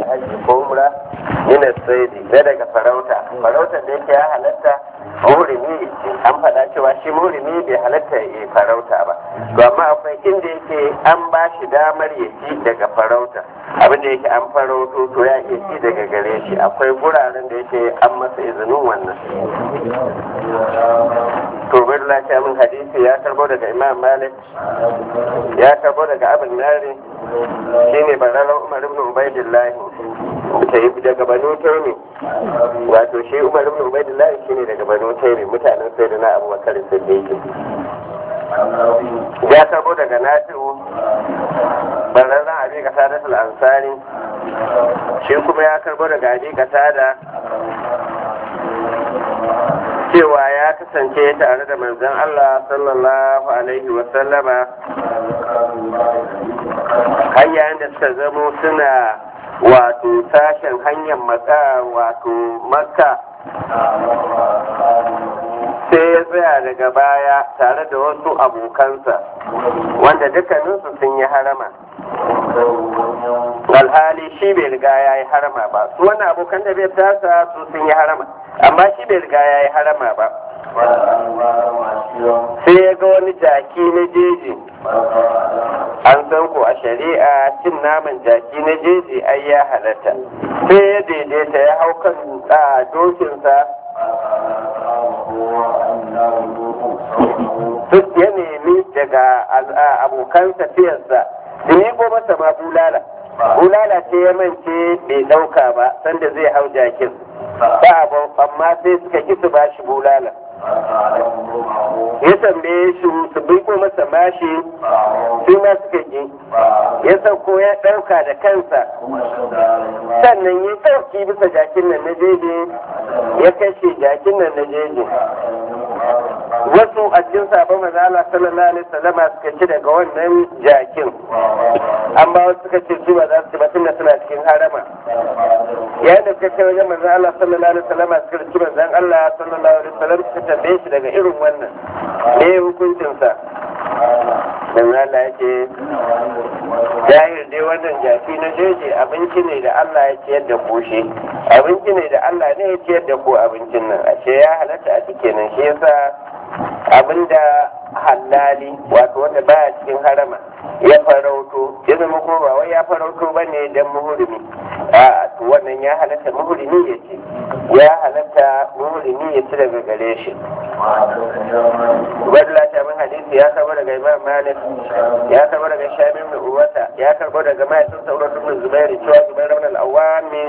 haji ko umra min saidi na daga farauta farautar da yake ya halatta murimi an faɗa cewa shi murimi bai halatta ya farauta ba to amma akwai inda yake an ba shi damar ya ci daga farauta abinda yake an farauto to ya iya ci daga gare shi akwai guraren da yake an masa izinin wannan to bai lafiya min hadisi ya karbo daga imam malik ya karbo daga abin nari shine bararar umar ibn ubaidillah ta yi daga banu taimi wato shi umar ibn ubaidillah shine daga banu taimi mutanen sai da na abubakar siddiqi ya karbo daga nasiru bararren abi kasada ansari shi kuma ya karbo daga abi kasada cewa ya kasance tare da manzon Allah sallallahu alaihi wasallama har yayin da suka zamo suna wato sashen hanyar maka wato makka sai ya tsaya daga baya tare da wasu abokansa wanda dukkaninsu sun yi harama alhali shi bai riga ya yi harama ba su wani abokan da bai tasa su sun yi harama amma shi bai riga ya yi harama ba sai ya ga wani jaki na jeji an san ko a shari'a cin naman jaki na jeji ai ya halatta sai ya daidaita ya hau kan dokinsa duk ya nemi daga abokan tafiyarsa su ko masa ma bulala bulala ce ya mance bai ɗauka ba sanda zai hau jakin ba amma sai suka ki su ba shi bulala ya tambaye shi su biko masa mashi sai ma suka ki ya sauko ya ɗauka da kansa sannan ya ɗauki bisa jakin nan na jeje ya kashe jakin nan na jeje wasu a cikin sabon maza Allah sallallahu alaihi wasallam suka ci daga wannan jakin an ba wasu suka ce su ba za su ci ba tunda suna cikin harama yayin da suka ce wajen manzo Allah sallallahu alaihi wasallam suka ci manzon Allah sallallahu alaihi wasallam suka tambaye shi daga irin wannan me hukuncin sa dan Allah yake jahil dai wannan jaki na jeje abinci ne da Allah ya ciyar da ku shi abinci ne da Allah ne ya ciyar da ku abincin nan ashe ya halatta a cikin nan shi yasa abinda halali wato wanda baya cikin harama ya farauto ya zama ko ba wai ya farauto ba ne don muhurimi a to wannan ya halatta muhurimi ya ce ya halatta muhurimi ya ci daga gare shi wadda ta min hadisi ya karbo daga imam malik ya karbo daga shamim da uwata ya karbo daga mahaifin sauran ibn zubairu cewa zubairu ibn al-awwami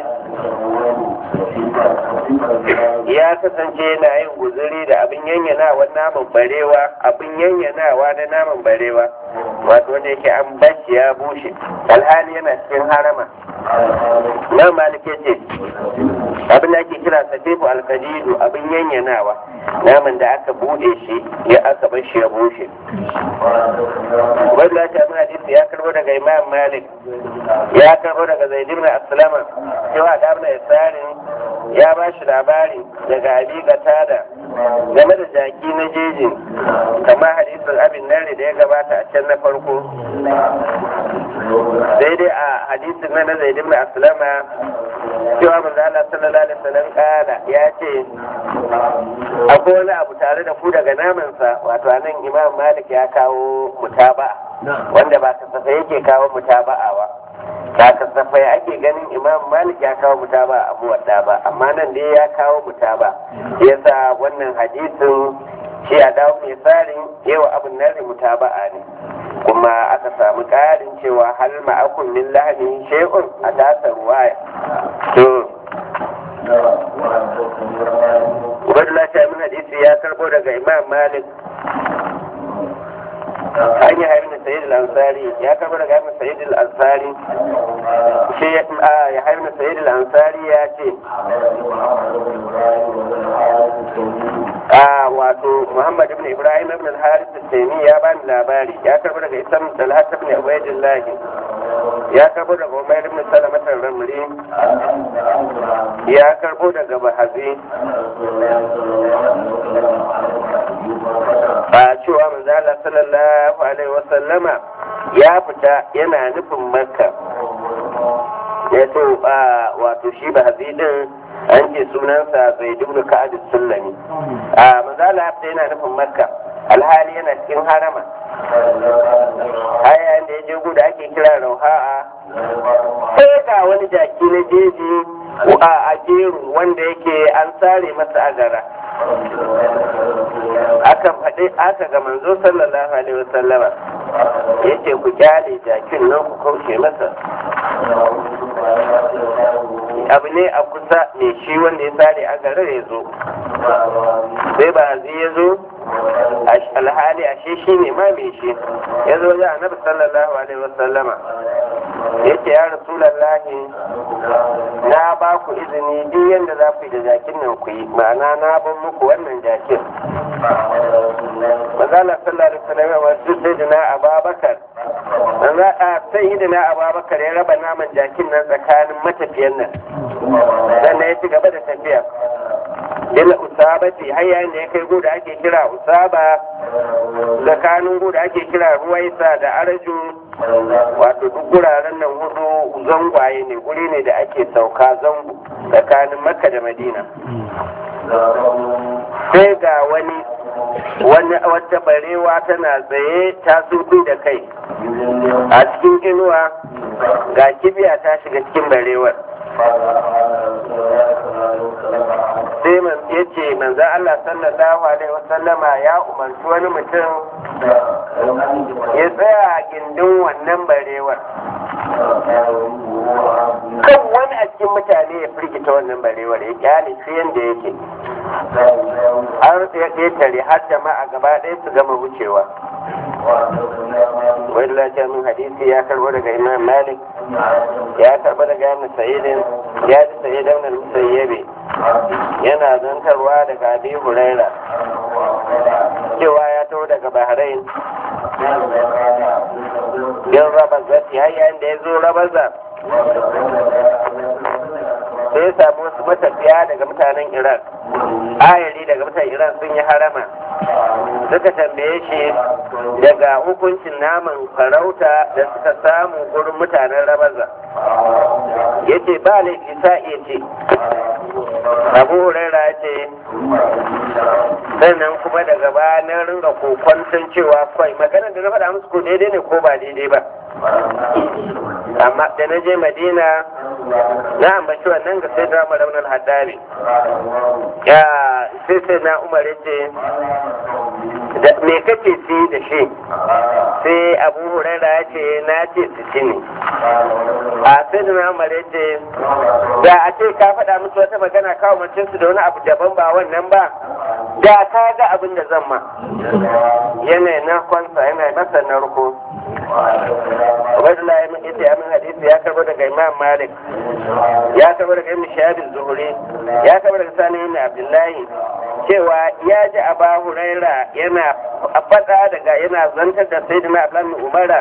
ya kasance yana yin guzuri da abin yanyanawa naman barewa abin yanyanawa na naman barewa wato wanda yake an bashi ya bushe alhali yana cikin harama na malike ce abin da ake kira safifu alkadidu abin yanyanawa naman da aka bude shi ya aka bashi ya bushe wanda ta min hadisi ya karbo daga imam malik ya karbo daga zaid ibn aslama cewa da ibn yasarin ya ba shi labari daga abi qatada game da jaki na jejin kama hadisin abin nare da ya gabata a can na farko daidai a hadisin na na zaid ibn aslama cewa manzo Allah sallallahu alaihi wasallam kana ya ce akwai wani abu tare da ku daga namansa wato anan imam malik ya kawo mutaba wanda ba kasafai yake kawo mutaba'a ba ba kasafai ake ganin imam malik ya kawo mutaba a muwadda ba amma nan dai ya kawo mutaba yasa wannan hadisin shi a dawo mai tsarin yawa abin nan mutaba'a ne kuma aka samu ƙarin cewa hal ma'akun min lahani shay'un a tasa ruwaya to Ubaidullah ta min hadisi ya karbo daga Imam Malik hanyar haifin Sayyid al-Ansari ya karbo daga haifin Sayyid al-Ansari shi ya haifin Sayyid al-Ansari ya ce a wato Muhammad ibn Ibrahim ibn al-Harith al-Taymi ya bani labari ya karbo daga Isam Talhat ibn Ubaidillah ya karbo daga Umayr ibn Salamat al-Ramli ya karbo daga Bahazi ba cewa manzo Allah sallallahu alaihi wasallama ya fita yana nufin Makka ya to wato shi ba hazidin an ce sunansa zai dubnu ka'ad sullami a manzala hafta yana nufin makka alhali yana cikin harama haya da ya je guda ake kira rauha'a sai ga wani jaki na jeji a jeru wanda yake an sare masa agara aka faɗi aka ga manzo sallallahu alaihi wasallama ya ce ku kyale jakin nan ku kaushe masa abu ne a kusa ne shi wanda ya sare agarar ya zo sai ba zai ya zo alhali ashe shi ne ma mai shi ya zo ya annabi sallallahu alaihi wasallama ya ce ya rasulallahi na ba ku izini duk yadda za ku yi da jakin nan ku yi ma'ana na ban muku wannan jakin mazala sallallahu alaihi wasallam wa sayyidina ababakar manzo a sayyidina ababakar ya raba naman jakin nan tsakanin matafiyan nan sannan ya ci gaba da tafiya ila usabati har yayin da ya kai guda ake kira usaba tsakanin guda ake kira ruwaisa da arju wato duk guraren nan hudu zangwaye ne guri ne da ake sauka zango tsakanin makka da madina sai ga wani wata barewa tana tsaye ta sunku da kai a cikin inuwa ga kibiya ta shiga cikin barewar sai man ya ce manzan Allah sallallahu alaihi wasallama ya umarci wani mutum ya tsaya a gindin wannan barewar kan wani a cikin mutane ya firgita wannan barewar ya kyale shi yadda yake har ya ƙetare har jama'a gaba ɗaya su gama wucewa wani lafiya min hadisi ya karbo daga imam malik ya karbo daga yana sa'idin ya ji sa'idan na musayyabe yana zantarwa daga abi huraira cewa ya taho daga bahrain yin rabaza har yayin da ya zo rabaza sai ya samu wasu matafiya daga mutanen iran ayari daga mutanen iran sun yi harama suka tambaye shi daga hukuncin naman farauta da suka samu gurin mutanen rabaza ya ce ba laifi sa iya ce abu huraira ya ce sannan kuma daga baya na ringa kokwanton cewa kwai magana da na faɗa musu ko daidai ne ko ba daidai ba amma da na je madina na ambaci wannan ga sai da raunar haddari ya sai sai na umar ya ce me kake ci da shi sai abu huraira ya ce na ce su ci ne a sai da na umar ya ce da a ce ka faɗa musu wata magana kawo mace su da wani abu daban ba wannan ba da ka ga abin da zan ma yanayi na kwansa yana masa narko Ubaidullah ya min ita ya min hadisi ya karbo daga Imam Malik ya karbo daga Ibn Shahab Zuhri ya karbo daga Sani ibn Abdullahi cewa ya ji Aba Huraira yana faɗa daga yana zantar da Sayyidina Abdullah bin Umara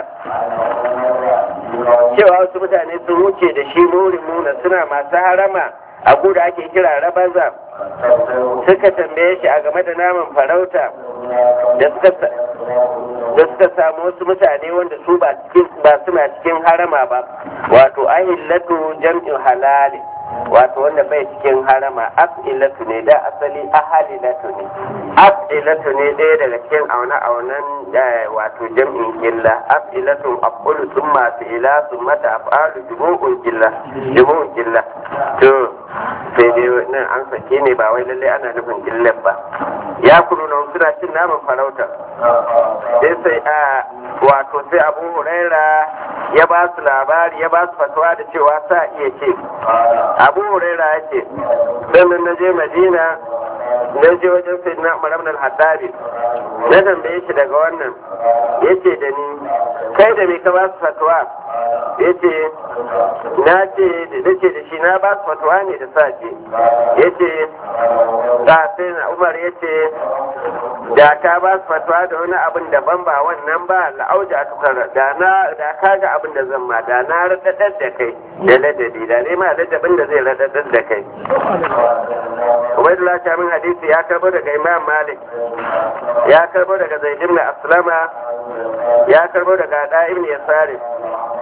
cewa wasu mutane sun wuce da shi murin muna suna masu harama a guda ake kira rabaza suka tambaye shi a game da naman farauta da suka da suka samu wasu mutane wanda su ba suna cikin harama ba wato ahillatu jam'in halali wato wanda bai cikin harama af'ilatu ne da asali ahalilatu ne af'ilatu ne ɗaya daga cikin auna aunan wato jam'in illa af'ilatu af'ulu sun masu ila sun mata af'alu jubu'un illa jubu'un illa to sai dai nan an sake ne ba wai lalle ana nufin illar ba ya kulu na suna cin naman farauta sai sai a wato sai abu huraira ya ba su labari ya ba su fatawa da cewa sa iya ce abu huraira ya ce sannan na je madina na je wajen sai na umar ibn al-haddari na tambaye shi daga wannan ya ce da ni kai da me ka ba su fatawa ya ce na ce da ce da shi na ba su fatawa ne da sace ya ce da sai na umar ya ce da ka ba su fatawa da wani abin daban ba wannan ba la'auja a tukar da na da ka ga abin da zan ma da na radadar da kai da ladadi da ne ma ladabin da zai radadar da kai Ubaidullah Shamin hadisi ya karbo daga Imam Malik ya karbo daga Zaid ibn Aslama ya karbo daga Da ibn Yasari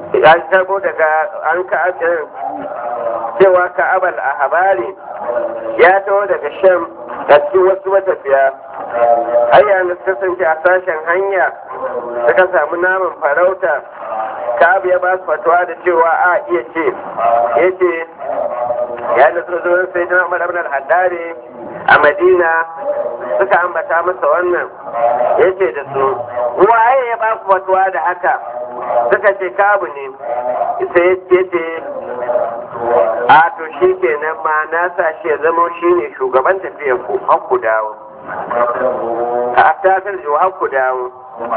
an karbo daga an ka cewa ka abal a habari ya taho daga shan a cikin wasu matafiya hanya da kasance a sashen hanya suka samu naman farauta ka ya ba su fatuwa da cewa a iya ce ya ce ya da sojojin sai dina umar abin al-haddari a madina suka ambata masa wannan ya ce da su waye ya ba ku fatuwa da haka suka ce kabu ne sai ya ce a to shi kenan ma na sa shi ya zama shi ne shugaban tafiyar ku har ku dawo a takar jiwa har ku dawo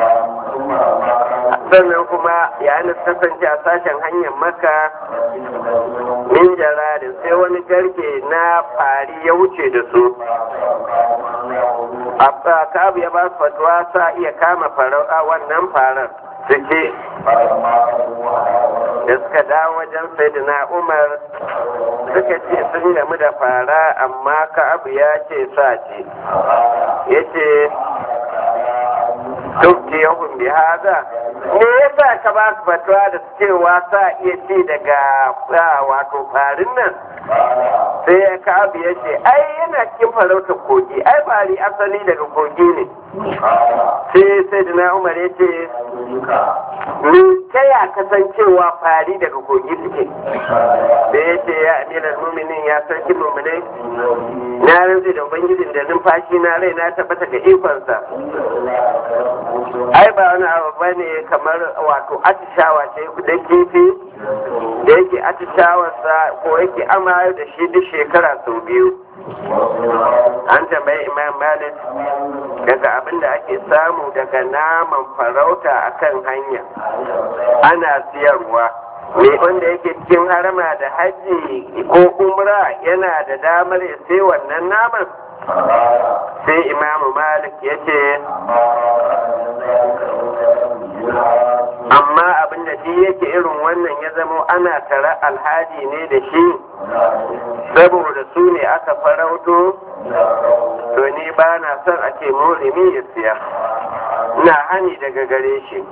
sannan kuma yayin da kasance a sashen hanyar maka min jaradin sai wani garke na fari ya wuce da su a kabu ya ba su fatuwa sa iya kama wannan farar suke da suka dawo wajen saidina umar suka ce sun gamu da fara amma ka'abu ya ce sa ce ya ce duk yahun bi haza me yasa ka ba su fatuwa da cewa sa iya ci daga wato farin nan sai ya ka'abu ya ce ai yana cikin farautar kogi ai fari asali daga kogi ne sai saidina umar ya ce ni ta ya kasancewa fari daga kogi suke da ya ce ya amiran muminin ya sarki muminai na rantsi da ubangijin da numfashi na rai na tabbata ga ikonsa ai ba wani abu ba ne kamar wato atishawa ce da kifi da yake atishawarsa ko yake amayar da shi duk shekara sau biyu an tambayi imam malik daga abin da ake samu daga naman farauta akan hanya ana siyarwa me wanda yake cikin harama da hajji ko umra yana da damar ya sai wannan naman sai imamu malik ya ce amma abin da shi yake irin wannan ya zamo ana tara alhaji ne da shi saboda su ne aka farauto to ni ba na son a ce murimi ya siya na hani daga gare shi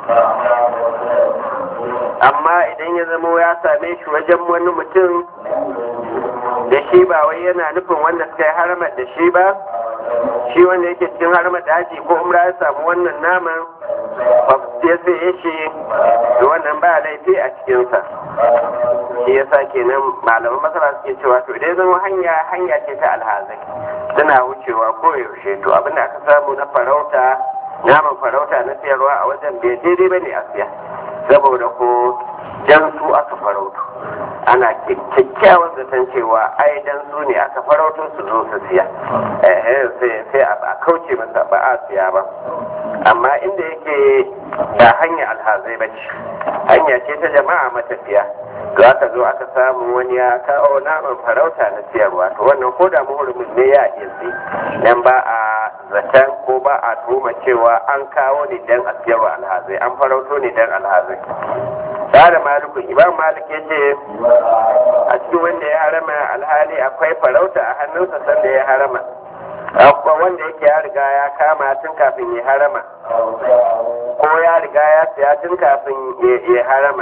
amma idan ya zamo ya same shi wajen wani mutum da shi ba wai yana nufin wanda suka yi haramar da shi ba shi wanda yake cikin haramar da haji ko umra ya samu wannan naman ya sai shi da wannan ba laifi a cikinsa shi ya sa kenan malaman masara suke cewa to idan zama hanya hanya ce ta alhazai suna wucewa ko yaushe to abin da aka samu na farauta naman farauta na siyarwa a wajen bai daidai bane a siya saboda ko jan su aka farauto ana kyakkyawan zaton cewa ai dan su ne aka farauto su zo su siya sai a kauce masa ba a siya ba amma inda yake da hanya alhazai ba ce hanya ce ta jama'a matafiya to aka zo aka samu wani ya kawo naman farauta na siyarwa to wannan ko da muhurmin ne ya iya si dan ba a zaton ko ba a tuma cewa an kawo ne dan a siyarwa alhazai an farauto ne dan alhazai da malikun imam malik ya ce a cikin wanda ya harama alhali akwai farauta a hannunsa sanda ya harama akwai wanda yake ya riga ya kama tun kafin ya harama ko ya riga ya siya tun kafin ya harama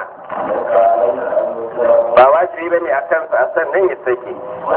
ba wajibi bane a kansa a sannan ya sake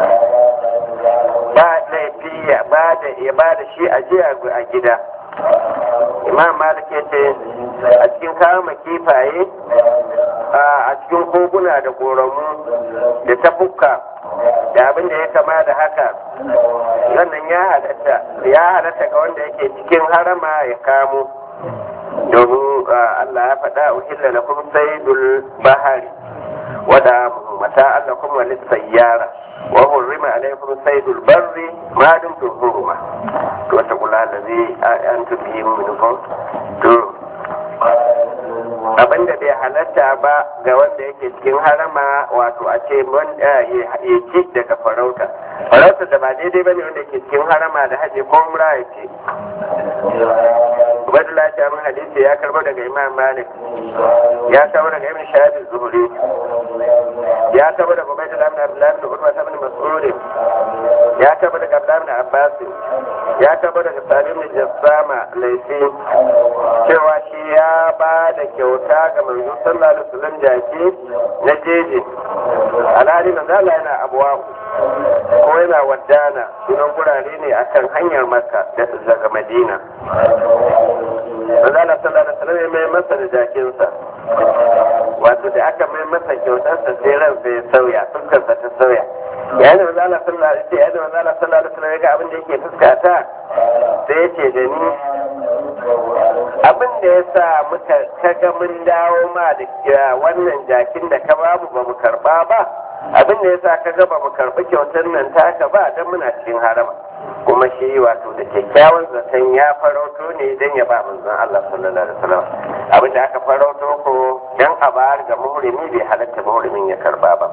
ba laifi ya ba da shi a jiya a gida imam malik ya ce a cikin kama kifaye a cikin koguna da koramu da tafukka da abin da ya kama da haka wannan ya halatta ya halatta ga wanda yake cikin harama ya kamo domin Allah ya faɗa uhilla lakum saydul bahari wada mata Allah kuma lissayyara wa hurrima alaykum saydul barri ma dumtum hurma to ta kula da zai an tubi min ko to abin da bai halatta ba ga wanda yake cikin harama wato a ce ya ci daga farauta farauta da ba daidai bane wanda yake cikin harama da haji ko umra ya ce Ubaidullah ta min hadisi ya karbo daga Imam Malik ya karbo daga Ibn Shahab Zuhri ya karbo daga Ubaidullah ibn Abdullah ibn Utbah ibn Mas'ud ya taba daga Abdullahi Abbas ya taba daga Salim Jassama laifi cewa shi ya ba da kyauta ga manzo sallallahu alaihi wasallam jaki na jeje alhali manzo Allah yana abuwa ko yana wadana sunan gurare ne akan hanyar Makka daga Madina manzo Allah sallallahu alaihi wasallam ya mai masa da jakinsa wato da aka mai masa kyautarsa sai ransa ya sauya fuskarsa ta sauya yayin da manzo Allah sallallahu alaihi wasallam yayin da manzo Allah sallallahu alaihi wasallam ya ga abin da yake fuskata sai ya ce da ni abin da ya sa muka kaga mun dawo ma da wannan jakin da ka bamu ba mu karba ba abin da ya sa kaga ba mu karbi kyautar nan taka ba dan muna cikin harama kuma shi wato da kyakkyawan zaton ya farauto ne dan ya ba manzon Allah sallallahu alaihi wasallam abin da aka farauto ko dan a bayar ga muhrimi bai halatta muhrimin ya karba ba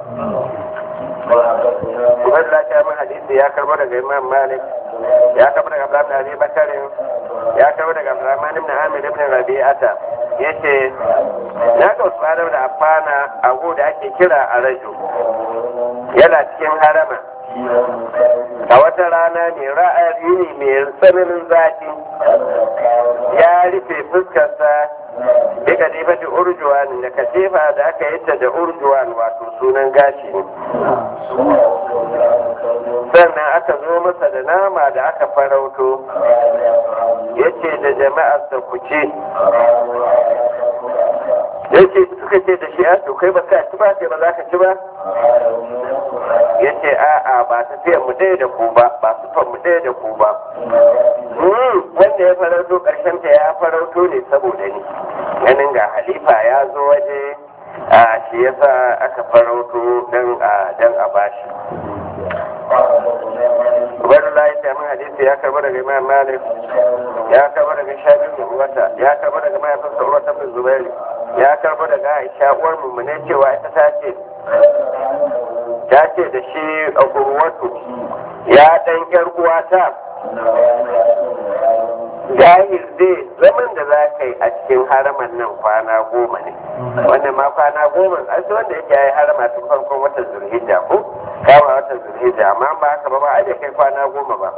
Ubaidullah ta min hadisi ya karbo daga Imam Malik ya karbo daga Abdullah bin Abi Bakar ya karbo daga Abdurrahman ibn Amir ibn Rabi'ata yace na ga Usman da Affana a da ake kira a Raju yana cikin harama a wata rana mai ra'ayi ne mai tsananin zafi ya rufe fuskarsa Bika ne da urjuwan da katifa da aka yi ta da urjuwan wato sunan gashi ne. Sannan aka zo masa da nama da aka farauto, ya ce da jama'arsa ku ce, ya ce suka ce da shi a to kai ba ka ci ba sai ba za ka ci ba? Ya ce a'a ba tafiyar mu ɗaya da ku ba, ba sufan mu ɗaya da ku ba. Wanda ya farauto ƙarshen ta ya farauto ne saboda ni. ganin ga halifa ya zo waje a shi yasa aka farauto dan a dan a bashi Ubaidullah ya min hadisi ya karba daga Imam Malik ya karba daga Shabir bin Uwata ya karba daga mahaifinsa Urwata bin Zubairi ya karba daga Aisha uwar mummune cewa ita ta ce ta ce da shi a Urwatu ya dan yar uwata jahil zai zaman da za ka yi a cikin haraman nan kwana goma ne wannan ma kwana goma a su wanda yake yi harama tun farkon watan zulhijja ko kama watan zulhijja amma ba haka ba ba a kai kwana goma ba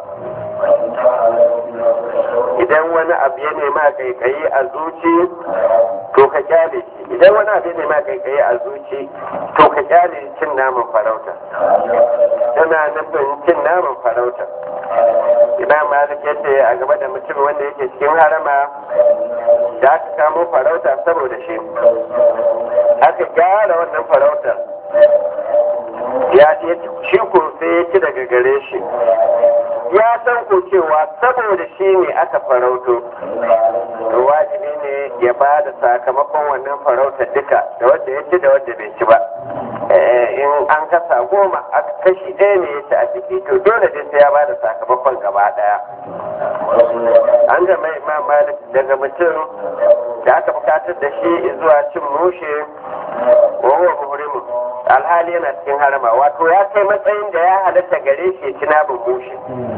idan wani abu ya nema kaikayi a zuci to ka kyale shi idan wani abu ya nema kaikayi a zuci to ka kyale cin naman farauta tana nufin cin naman farauta imam malik ya ce a gaba da mutum wanda yake cikin harama da aka kamo farauta saboda shi aka gyara wannan farautar ya shi ko sai ya ci daga gare shi ya san ko cewa saboda shi ne aka farauto to wajibi ne ya ba da sakamakon wannan farautar duka da wanda ya ci da wanda bai ci ba in an kasa goma a kashi ɗaya ne ya ci a ciki to dole dai sai ya ba da sakamakon gaba ɗaya an ga mai imam malik daga mutum da aka bukatar da shi zuwa cin mushe wa huwa muhrimu alhali yana cikin harama wato ya kai matsayin da ya halatta gare shi ci namun mushe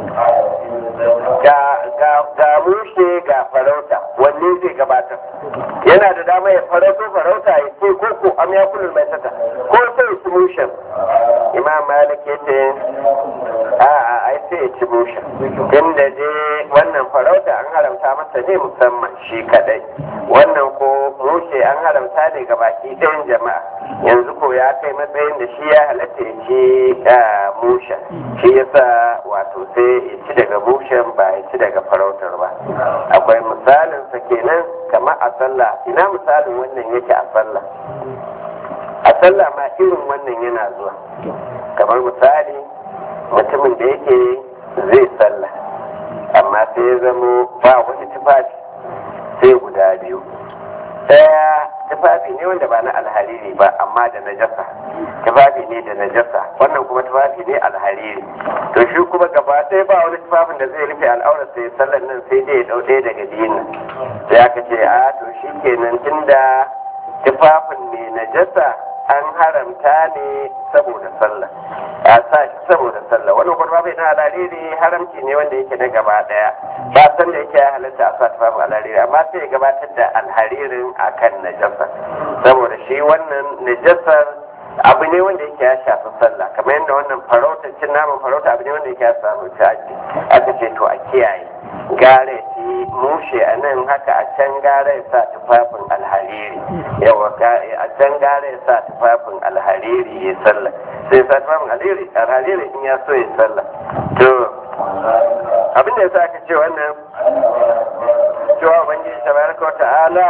ga mushe ga farauta wanne zai gabatar yana da dama ya farauto farauta ya ce ko ko am ya kullu mai sata ko sai ci mushen imam malik ya ce a a ai sai ya ci mushen inda je wannan farauta an haramta masa ne musamman shi kadai wannan ko mushe an haramta ne ga baki ɗayan jama'a yanzu ko ya kai matsayin da shi ya halatta ya ci mushen shi yasa wato sai ya ci daga mushen ba ya ci daga farautar ba akwai misalin sa kenan kamar a sallah ina misalin wannan yake a sallah a sallah ma irin wannan yana zuwa kamar misali mutumin da yake zai sallah amma sai ya zamo ba wani tufafi sai guda biyu ɗaya tufafi ne wanda ba na alhariri ba amma da najasa tufafi ne da najasa wannan kuma tufafi ne alhariri to shi kuma gaba ɗaya ba wani tufafin da zai rufe al'aurar sai sallan nan sai dai ya ɗau ɗaya daga biyun sai aka ce a to shi kenan tunda tufafin ne najasa an haramta ne saboda sallah a sa shi saboda sallah wannan kuma bai na alaliri haramci ne wanda yake na gaba daya ba san da yake ya halatta a sa tufafin alaliri amma sai ya gabatar da alharirin akan najasa saboda shi wannan najasar abu ne wanda yake ya shafi sallah kamar yadda wanda wannan farauta cin naman farauta abu ne wanda yake ya samu caji aka ce to a kiyaye gare shi mushe a nan haka a can gare sa tufafin alhariri yawa a can gare sa tufafin alhariri ya sallah sai sa tufafin alhariri in ya so ya sallah to abin da ya sa aka ce wannan cewa ubangiji tabaraka wa ta'ala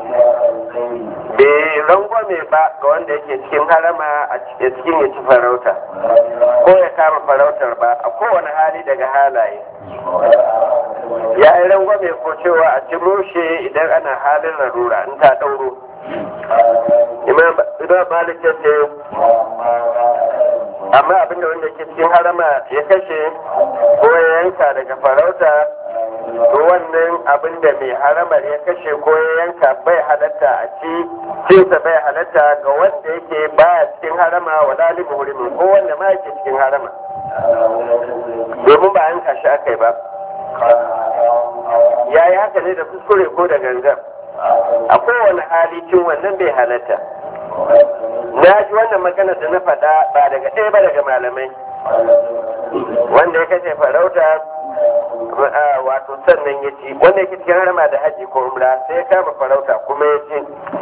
bai rangwame ba ga wanda yake cikin harama a cikin ya ci farauta ko ya kama farautar ba a kowane hali daga halaye ya yi rangwame ko cewa a ci mushe idan ana halin larura in ta ɗauro imam malik ya ce amma abinda wanda ke cikin harama ya kashe ko ya yanka daga farauta to wannan abin da mai haramar ya kashe ko ya yanka bai halatta a ci cinsa bai halatta ga wanda yake baya cikin harama wa dalibu hurimin ko wanda ma yake cikin harama domin ba yanka shi aka yi ba ya yi haka ne da kuskure ko da gangan a kowane hali cin wannan bai halatta na ji wannan magana da na faɗa ba daga ɗaya ba daga malamai wanda ya kashe farauta wato sannan ya ci wanda yake cikin harama da haji ko umra sai ya kama farauta kuma ya ci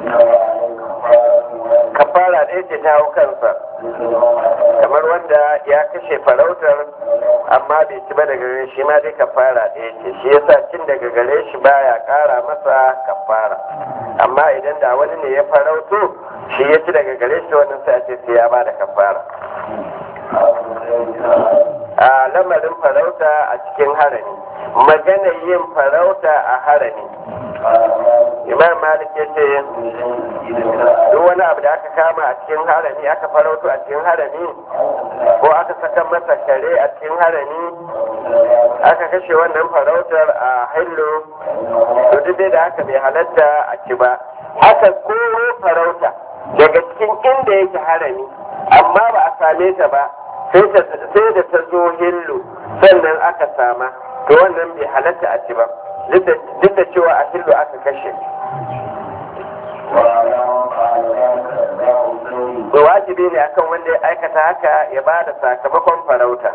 kafara ɗaya ce ta hau kansa kamar wanda ya kashe farautar amma bai ci ba daga gare shi ma dai kafara ɗaya ce shi yasa cin daga gare shi baya ƙara masa kafara amma idan da wani ne ya farauto shi ya ci daga gare shi wannan sai a ce sai ya ba da kafara a lamarin farauta a cikin harami magana yin farauta a harami imam malik ya ce duk wani abu da aka kama a cikin harami aka farauto a cikin harami ko aka saka masa kare a cikin harami aka kashe wannan farautar a hillo to duk dai da haka bai halatta a ci ba aka koro farauta daga cikin inda yake harami amma ba a same ta ba sai da ta zo hillu sannan aka sama to wannan bai halatta a ci ba duk da cewa a hillu aka kashe da wajibi ne akan wanda ya aikata haka ya ba da sakamakon farauta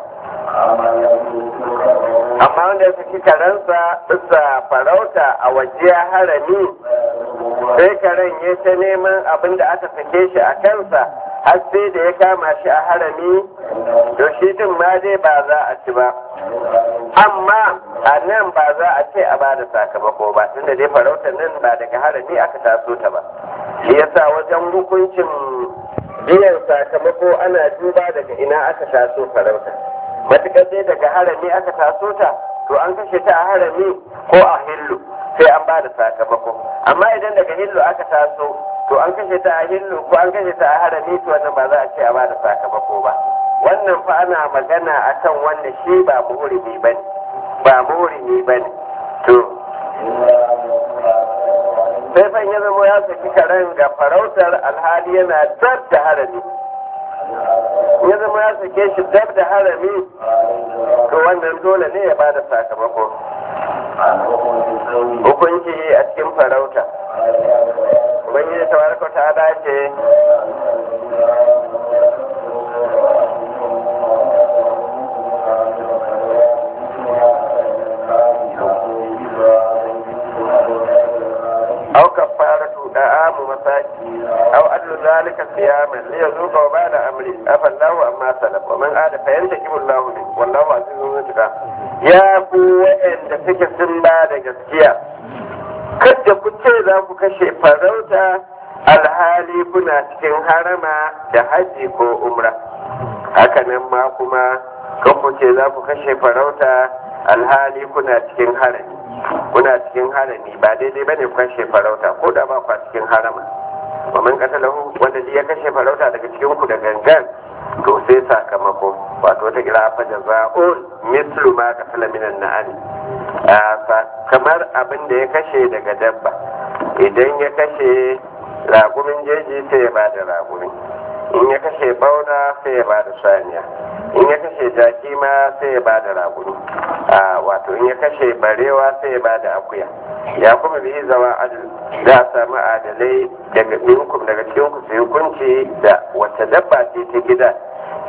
amma wanda ya saki karensa bisa farauta a waje harami sai karen ya ta neman abin da aka sake shi a kansa har sai da ya kama shi a harami to shi din ma dai ba za a ci ba amma a nan ba za a ce a bada sakamako ba tunda dai farautar nan ba daga harami aka taso ta ba shi yasa wajen hukuncin biyan sakamako ana duba daga ina aka taso farauta matukar dai daga harami aka taso ta to an kashe ta a harami ko a hillu sai an bada sakamako amma idan daga hillu aka taso to an kashe ta a hillu ko an kashe ta a harami to wannan ba za a ce a bada sakamako ba wannan fa ana magana akan wanda shi ba muhurimi ba ne ba muhurimi ba ne to sai fa ya zama ya saki karen ga farautar alhali yana dab da harami ya zama ya sake shi dab da harami to wannan dole ne ya bada sakamako hukunci a cikin farauta ubangiji tabaraka ta'ala ce أو كفارة دعام مساكين أو أدل ذلك صياما ليذوق وبال أمره أفى الله أما سلف ومن عاد فينتقم الله منه والله عزيز ذو انتقام يا ku waɗanda suke sun ba da gaskiya kada ku ce za ku kashe farauta alhali kuna cikin harama da haji ko umra hakanan ma kuma kan ku ce za ku kashe farauta alhali kuna cikin harami kuna cikin harami ba daidai bane ku kashe farauta ko da ba ku cikin harama wa man qatalahu wanda ya kashe farauta daga cikin ku da gangan to sai sakamako wato wata kira fa jaza'un mislu ma qatala minan na'am kamar abin da ya kashe daga dabba idan ya kashe ragumin jeji sai ya bada ragumi in ya kashe bauna sai ya bada saniya in ya kashe jaki ma sai ya bada raguni wato in ya kashe barewa sai ya bada akuya ya kuma bihi zama adal za a samu adalai daga minkum daga cikin ku su hukunci da wata dabba ce ta gida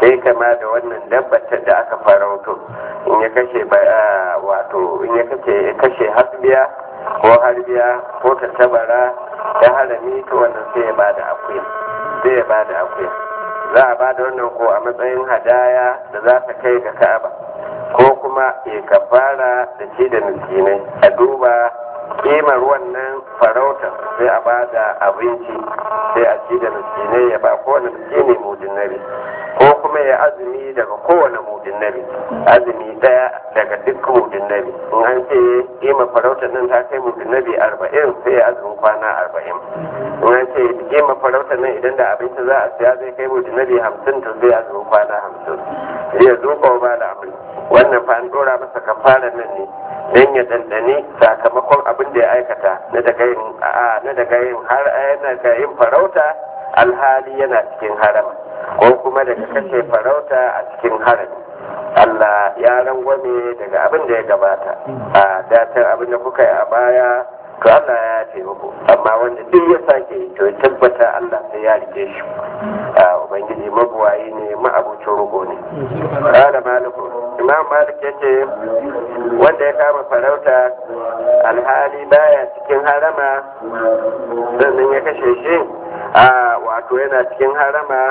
sai kama da wannan dabbatar da aka farauto in ya kashe wato in ya kashe kashe hasbiya ko harbiya ko tattabara ta harami to wannan sai ya bada akuya sai ya bada akuya za a bada wannan ko a matsayin hadaya da za ta kai ga ka'aba ko kuma ya kafara da ci da miskinai a duba kimar wannan farautar sai a ba da abinci sai a ci da miskinai ya ba kowane miskini mudin nabi ko kuma ya azumi daga kowane mudin nabi azumi daya daga duk mudin nabi in an ce kimar farautar nan ta kai mudin nabi arba'in sai ya azumin kwana arba'in in an ce kimar farautar nan idan da abinci za a siya zai kai mudin nabi hamsin to sai azumin kwana hamsin sai ya zo ba da abin wannan fa an dora masa kafarar nan ne don ya dandane sakamakon abin da ya aikata na daga yin na daga yin har daga yin farauta alhali yana cikin harama ko kuma daga kashe farauta a cikin harami Allah ya rangwame daga abin da ya gabata a datar abin da kuka yi a baya to Allah ya ce muku amma wanda duk ya sake to ya tabbata Allah sai ya rike shi a ubangiji mabuwayi ne ma'abucin rugo ne da maliku imam malik ya ce wanda ya kama farauta alhali baya cikin harama sannan ya kashe shi a wato yana cikin harama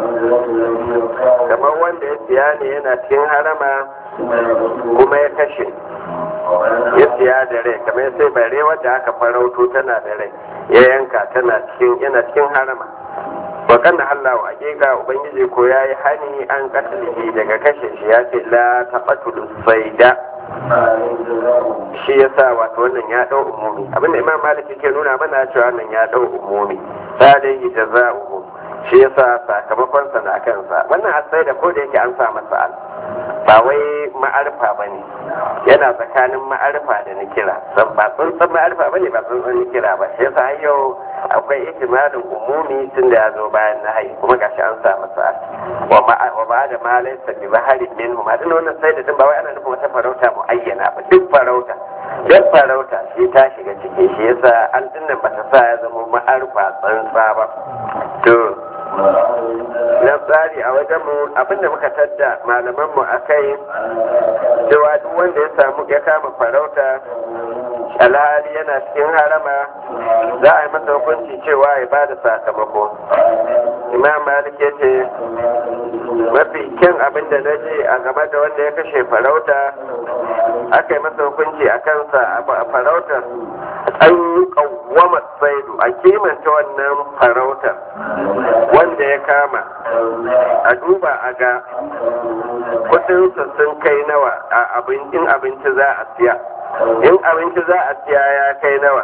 kamar wanda ya siya ne yana cikin harama kuma ya kashe ya siya da rai kamar sai bare wadda aka farauto tana da rai ya yanka tana cikin yana cikin harama wa kana Allah wa hakika ubangiji ko yayi hani an katalihi daga kashe shi ya ce la taqatulu sayda shi yasa wato wannan ya dau umumi abinda imam malik yake nuna mana cewa wannan ya dau umumi sadai jaza'uhu shi yasa sakamakon sa na kansa wannan asai da ko da yake an sa masa al ba wai ma'arfa bane yana tsakanin ma'arfa da nikira san ba tsuntsun ma'arfa bane ba tsuntsun nikira ba shi yasa har yau akwai ihtimalin umumi tun da ya zo bayan na hayi kuma gashi an sa masa al wa ba da ma laysa bi baharin minhum hadin wannan sai da ba wai ana nufin wata farauta muayyana ba duk farauta duk farauta shi ta shiga ciki shi yasa an dinnan bata sa ya zama ma'arfa tsantsa ba to na tsari a wajen mu abinda muka tadda malaman mu akai cewa duk wanda ya samu ya kama farauta alhali yana cikin harama za a yi masa hukunci cewa ya ba da sakamako imam malik ya ce mafi kyan abin da na je a game da wanda ya kashe farauta aka yi masa hukunci a kansa a farautar an yi kawwama saidu a kimanta wannan farautar wanda ya kama a duba a ga kudinsa sun kai nawa a abincin abinci za a siya in abinci za a siya ya kai nawa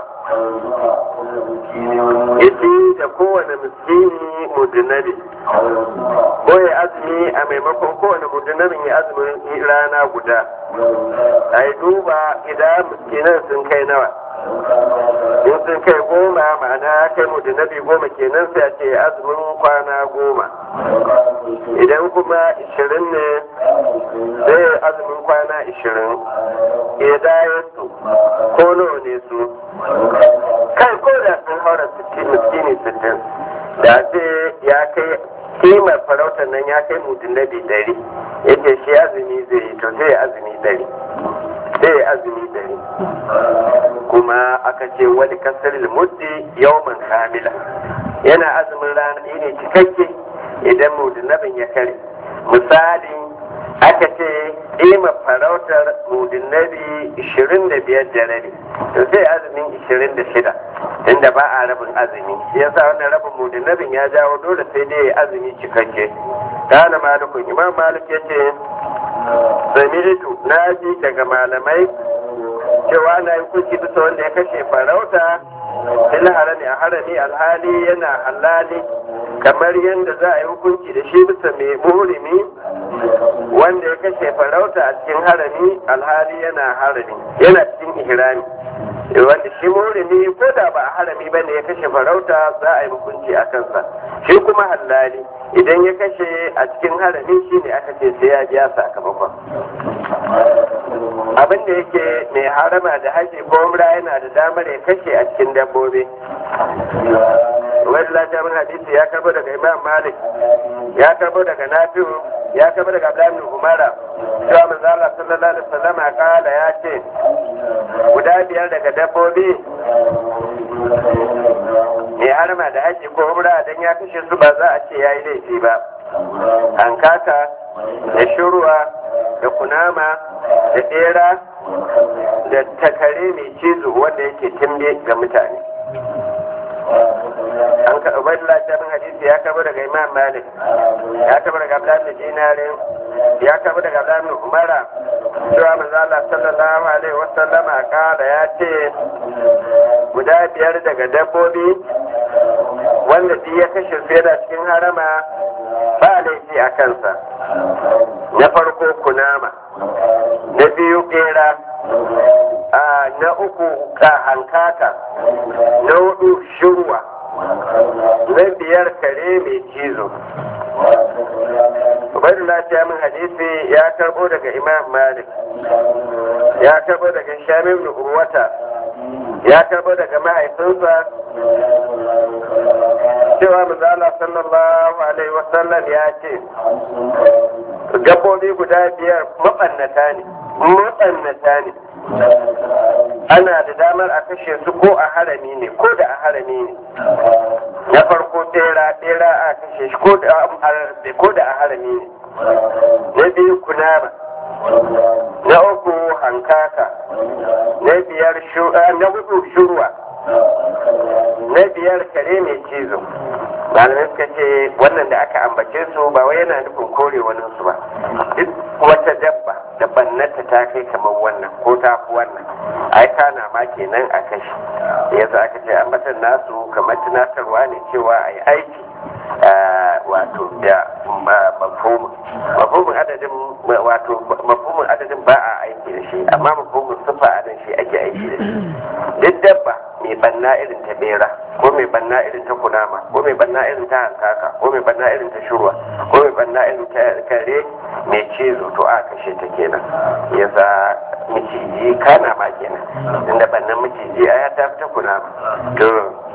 yace da kowane miskini mudinabi ko ya azumi a maimakon kowane mudinabin ya azumin rana guda a yi duba idan miskinan sun kai nawa in sun kai goma ma'ana ya kai mudinabi goma kenan sai a ce azumin kwana goma idan kuma ishirin ne sai azumin kwana ishirin su ko nawa ne su kai ko da sun haura miskini sittin da ce ya kai kimar farautar nan ya kai mudinabi dari yake shi azumi zai yi to sai azumi dari sai azumi dari kuma aka ce wani kasar muddi yawman kamila yana azumin rana ne cikakke idan mudinabin ya kare misali aka ce ƙima farautar mudinabi 25 da rabi to sai azumin 26 inda ba a rabin azumi shi yasa wannan rabin mudinabin ya jawo dole sai dai azumi cikakke kana malikun imam malik ya ce sami'tu na ji daga malamai cewa na yi kuki bisa wanda ya kashe farauta fil harami a harami alhali yana halali kamar yadda za a yi hukunci da shi bisa mai murimi wanda ya kashe farauta a cikin harami alhali yana harami yana cikin ihrami wanda shi murimi ko da ba a harami bane ya kashe farauta za a yi hukunci a kansa shi kuma halali idan ya kashe a cikin harami shi ne aka ce sai ya biya sakamakon abin da yake mai harama da haji ko umra yana da damar ya kashe a cikin dabbobi wani lafiyar hadisi ya karbo daga imam malik ya karbo daga nafi'u ya kaba daga Abdullahi bin Umara cewa manzo Allah sallallahu alaihi wasallam kala ya ce guda biyar daga dabbobi mai harma da haji ko umra dan ya kashe su ba za a ce yayi laifi ba hankaka da shuruwa da kunama da bera da takare mai cizo wanda yake timbe ga mutane an ka ubaidullah ta bin hadisi ya karbo daga imam malik ya karbo daga abdullahi bin dinarin ya karbo daga abdullahi bin umara cewa manzo Allah sallallahu alaihi wasallama kala ya ce guda biyar daga dabbobi wanda duk ya kashe su yana cikin harama ba laifi a kansa na farko kunama na biyu bera na uku ka hankaka na hudu shirwa na biyar kare mai cizo Ubaidullah ta min hadisi ya karbo daga Imam Malik ya karbo daga Shamim ibn Urwata ya karbo daga mahaifinsa cewa manzala sallallahu alaihi wasallam ya ce gabobi guda biyar mabannata ne mabannata ne ana da damar a kashe su ko a harami ne ko da a harami ne na farko ɗera ɗera a kashe shi ko da a harami ne na biyu kunama na uku hankaka na biyar na hudu shurwa na biyar kare mai cizo malamai suka ce wannan da aka ambace su ba wai yana nufin kore wani su ba duk wata dabba da bannata ta kai kamar wannan ko ta fi wannan ai kana ma kenan a kashi yasa aka ce ambatan nasu kamar tunatarwa ne cewa a yi aiki wato da mafhumin mafhumin adadin wato mafhumin adadin ba a aiki da shi amma mafhumin sufa a nan shi ake aiki da shi duk dabba mai banna irin ta bera ko mai banna irin ta kunama ko mai banna irin ta hankaka ko mai banna irin ta shurwa ko mai banna irin ta kare mai cizo to a kashe ta kenan yasa miciji kana ma kenan inda bannan miciji a ya tafi ta kunama to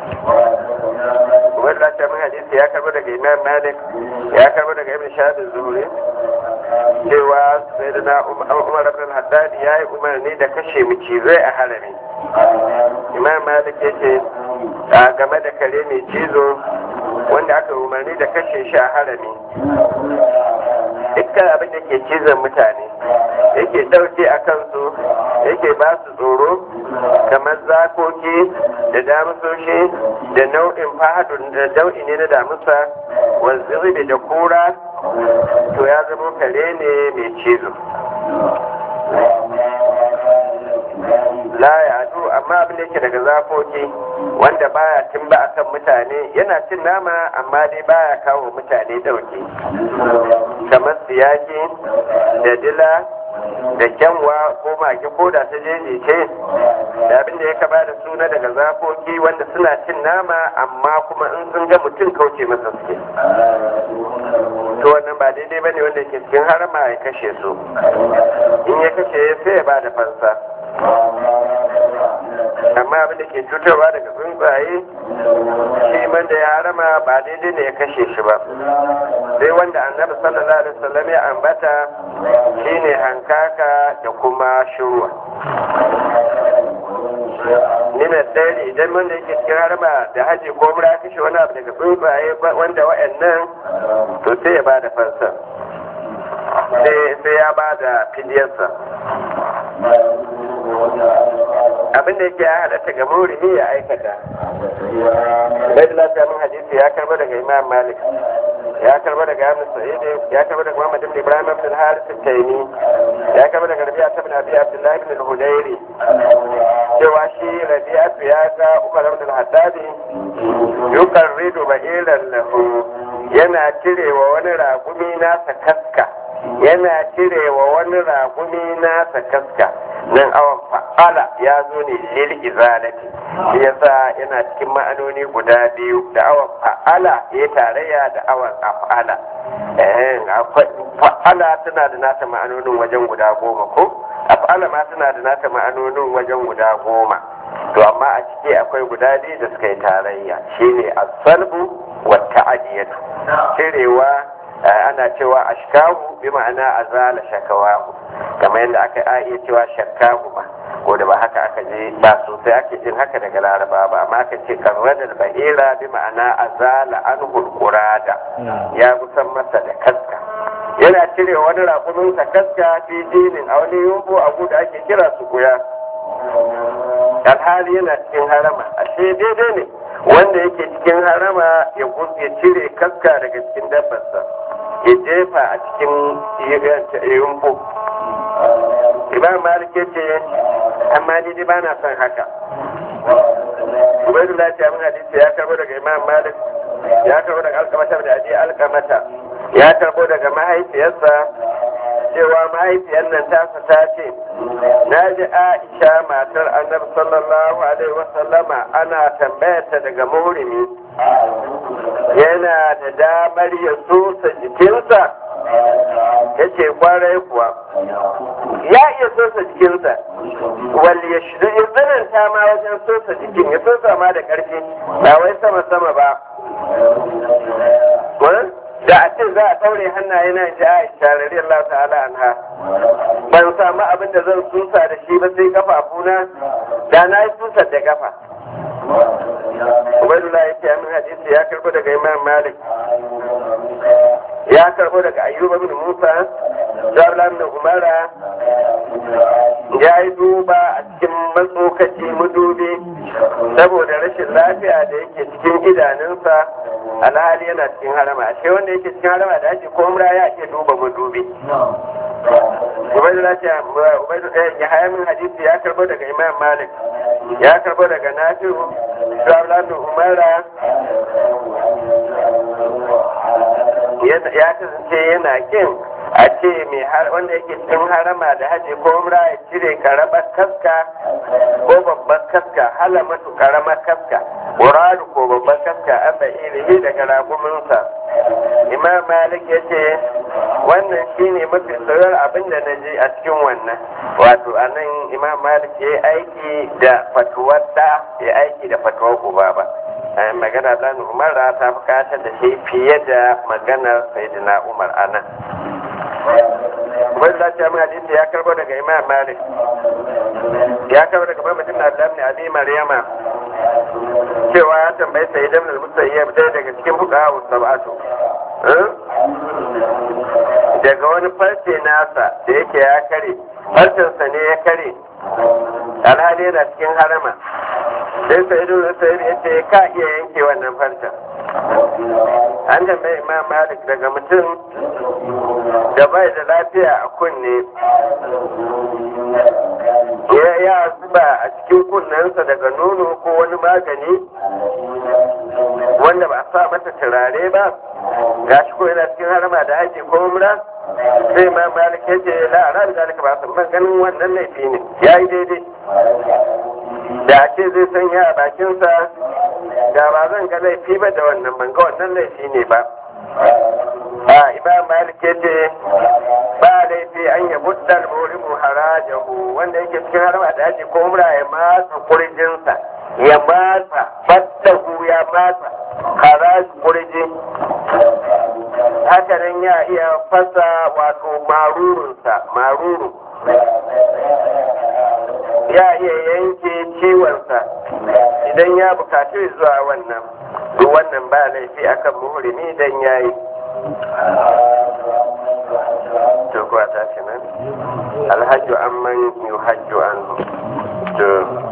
wanda ta min hadisi ya karbo daga imam malik ya karbo daga ibn shahab zuhri cewa sayyidina umar ibn haddad ya yi umarni da kashe micizai a harami imam malik ya ce a game da kare mai cizo wanda aka umarni da kashe shi a harami dukkan abin da ke cizon mutane yake ɗauke a kansu yake ba su tsoro kamar zakoki da damusoshi da nau'in fahadun da nau'i ne na damusa wanzu da kura to ya zama kare ne mai cizo la ya amma abin da yake daga zakoki wanda baya tun ba akan mutane yana cin nama amma dai baya kawo mutane dauke kamar siyaki da dila da kyanwa ko mage ko da ta jeje ce da abin da ya kaba da suna daga zakoki wanda suna cin nama amma kuma in sun ga mutum kauce masa suke to wannan ba daidai bane wanda ke cikin harama ya kashe su in ya kashe sai ya ba da fansa amma abin da ke cutarwa daga tsuntsaye shi man da ya harama ba daidai ne ya kashe shi ba sai wanda annabi sallallahu alaihi wasallam ya ambata shine hankaka da kuma shurwa nina ɗari idan wanda yake cikin harama da haji ko mura kashe wani abu daga tsuntsaye wanda wa'annan to sai ya ba da fansa sai ya ba da fidiyarsa abin da yake ya halatta ga murihi ya aikata bai da lafiya min hadisi ya karba daga imam malik ya karba daga ibn sa'id ya karba daga muhammad ibn ibrahim ibn al-harith al-taymi ya karba daga rabi'a ibn abi abdullah ibn al-hudayri cewa shi rabi'a ya ga umar ibn al-haddad yuqarridu ba'ilan lahu yana cirewa wani raƙumi nasa kaska yana cirewa wani raƙumi nasa kaska nan awon fa'ala ya zo ne lil izalati shi yasa yana cikin ma'anoni guda biyu da awon fa'ala ya tarayya da awon af'ala fa'ala tana da nata ma'anonin wajen guda goma ko af'ala ma tana da nata ma'anonin wajen guda goma to amma a ciki akwai guda biyu da suka yi tarayya shine as-salbu wa ta'diyatu cirewa ana cewa ashkahu bi ma'ana azala shakawahu kamar yadda aka a iya cewa shakkahu ba ko da ba haka aka je ba sosai ake jin haka daga laraba ba amma aka ce karradar bahira bi ma'ana azala anhul qurada ya kusan masa da kaska yana cire wani rakuminsa kaska fi dinin a wani yumbu abu da ake kira su kuya alhali yana cikin harama ashe daidai ne wanda yake cikin harama ya cire kaska daga cikin dabbarsa ya jefa a cikin yumbu imam malik ya ce amma ni dai ba na son haka ubaidullah ta min hadisi ya karbo daga imam malik ya karbo daga alkamata da aji alkamata ya karbo daga mahaifiyarsa cewa mahaifiyar nan tasa ta ce na ji aisha matar annabi sallallahu alaihi wasallama ana tambayarta daga muhrimi yana da damar ya sosa jikinsa ya ce kwarai kuwa ya iya sosa jikinsa wal ya shi ya tsananta ma wajen sosa jikin ya sosa ma da ƙarfi ba wai sama sama ba da a ce za a ɗaure hannaye na ji Aisha radiyallahu ta'ala anha ban samu abin da zan susa da shi ba sai kafafuna da na yi susar da kafa Ubaidullah ya ce amin hadisi ya karbo daga Imam Malik ya karbo daga Ayyuba bin Musa Jablan bin Umara ya yi duba a cikin matsokaci mudubi saboda rashin lafiya da yake cikin idanunsa alhali yana cikin harama ashe wanda yake cikin harama da ake komra ya ke duba madubi Ubaidullah ya haya min hadisi ya karbo daga Imam Malik ya karbo daga Nafi'u Jablan bin Umara ya kasance yana kin a ce mai wanda yake cikin harama da haji ko umra ya cire karamar kaska ko babbar kaska halamatu karamar kaska muradu ko babbar kaska an da ilimi daga raguminsa imam malik ya ce wannan shine mafi sauran abin da na ji a cikin wannan wato a nan imam malik ya yi aiki da fatuwar da ya aiki da fatuwar uba ba magana dan umar ta bukatar da shi fiye da maganar sayyidina umar anan wani lati amma hadisi ya karbo daga imam malik ya karbo daga mamatin na adam ne abi maryama cewa ya tambayi sai idan da musayyab ɗaya daga cikin fuqaha sab'atu daga wani farce nasa da yake ya kare farcensa ne ya kare alhali yana cikin harama sai sai idan da sai ya ce ka iya yanke wannan farcen an tambayi imam malik daga mutum da bai da lafiya a kunne ya ya zuba a cikin kunnensa daga nono ko wani magani wanda ba a sa mata turare ba gashi ko yana cikin harama da haji ko umra sai ma malik ya ce la ara da zalika ba san ganin wannan laifi ne yayi daidai da a ce zai sanya a bakinsa da ba zan ga laifi ba da wannan ban ga wannan laifi ne ba a imam malik ya ce ba laifi an ya buddal murimu harajahu wanda yake cikin harba da haji ko umra ya matsa kurjinsa ya matsa fattahu ya matsa haraj kurji haka nan ya iya fasa wato marurunsa maruru ya iya yanke ciwonsa idan ya bukaci zuwa wannan duk wannan ba laifi akan muhrimi dan yayi to kuwa ta nan alhajju amman yuhajju anhu to